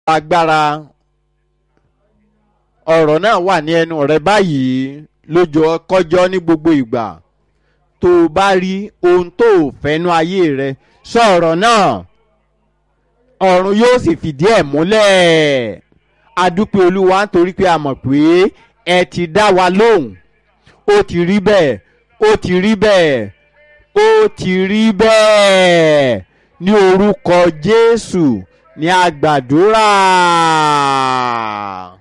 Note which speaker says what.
Speaker 1: agbára ọ̀rọ̀ náà wà ní ẹnu rẹ báyìí lójó kọjọ́ ní gbogbo ìgbà tó o bá rí ohun tó o fẹ́nu ayé rẹ sọ̀rọ̀ náà ọ̀run yóò sì fìdí ẹ̀ múlẹ̀ adúpẹ́ olúwa nítorí pé a mọ̀ pé ẹ ti dá wa lóhùn ó ti rí bẹ́ẹ̀ ó ti rí bẹ́ẹ̀ ó ti rí bẹ́ẹ̀ ní orúkọ jésù ní a gbàdúrà.